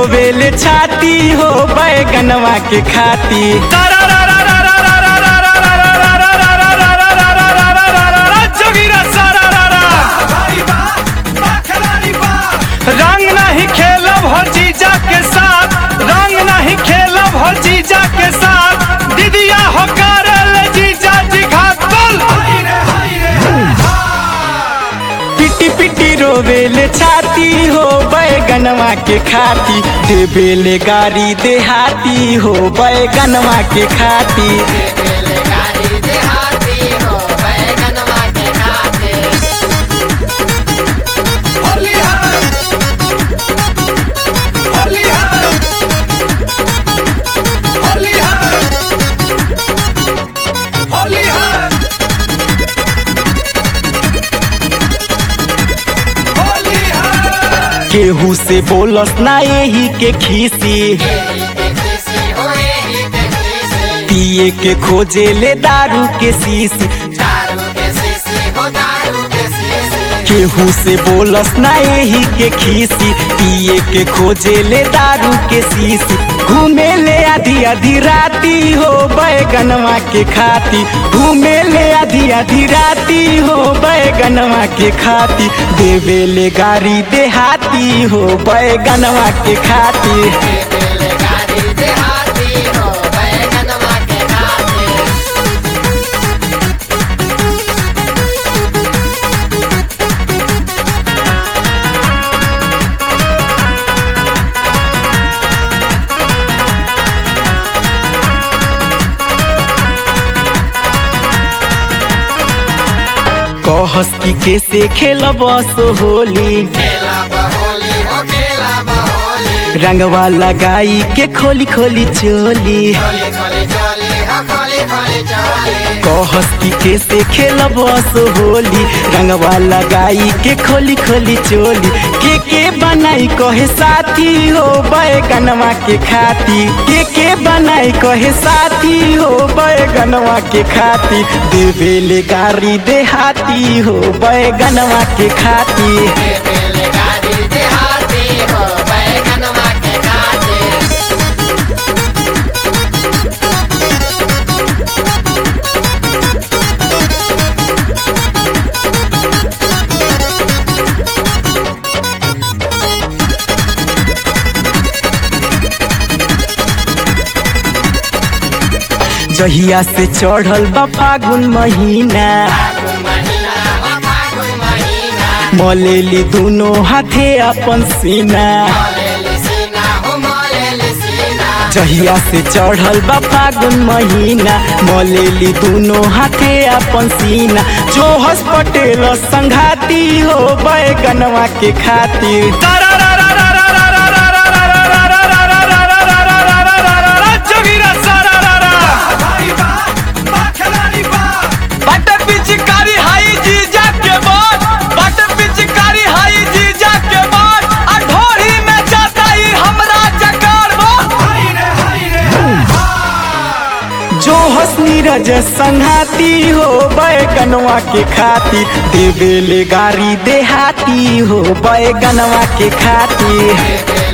रोवेले छाती हो बैगनवा के खाती जोगिरा सारा रंग नहीं खेलब हो जीजा के साथ रंग नहीं खेलब हो जीजा के साथ दीदिया हो करल जीजा जी घात बोल पिटी पिटी रोवेले छाती हो बैगनवा के खाती देवेले गाड़ी देहाती हो बैगनवा के खाती गाड़ी देहाती हो बैगनवा के खाते केहू से बोलस ना यही के खीसी देखीसी होए ही देखीसी पिए के खोजे ले दारू के शीशी दारू के सीसी हो दारू के सीसी केहू से बोलस ना यही के खीसी पिए के खोजे ले दारू के शीशी घूमे ले आधी आधी राती हो बैगनवा के खाती घूमे ले आधी आधी राती हो बैगनवा के खाती देवे ले गाड़ी देहाती हो बैगनवा के खाती बेले गाड़ी देहाती हो बैगनवा के खाते कहस की कैसे खेलब सो होली खेला बहोली हो खेला बहोली रंगवा लगाई के खोली खोली चोली खोली खोली चोली हो खोली खोली चोली कहस की कैसे खेलब सो होली रंगवा लगाई के खोली खोली चोली के के बनाई कहे साथी हो बैगनवा के खाती के के बनाई कहे साथी हो बैगनवा के खाती देवेले गाड़ी देहाती हो बैगनवा के खाती बेले गाड़ी देहाती हो बैगनवा के खाते जहिया से चढ़ल बा फागुन महीना फागुन महीना हो फागुन महीना मलेली दुनो हाथे अपन सीना मोलेली सीना हो मोलेली सीना जहिया से चढ़ल बा फागुन महीना मलेली दुनो हाथे अपन सीना जो हस पटेल संघाती हो बैगनवा के खातिर जोगिरा सारा बट पिचकारी हाई जीजा के बाद बट पिचकारी हाई जीजा के बाद आ ढोरी में जाता ही हमरा जकार जो हस नीरज संघाती हो बैगनवा के खातिर देवेले गाड़ी देहाती हो बैगनवा के खातिर बेले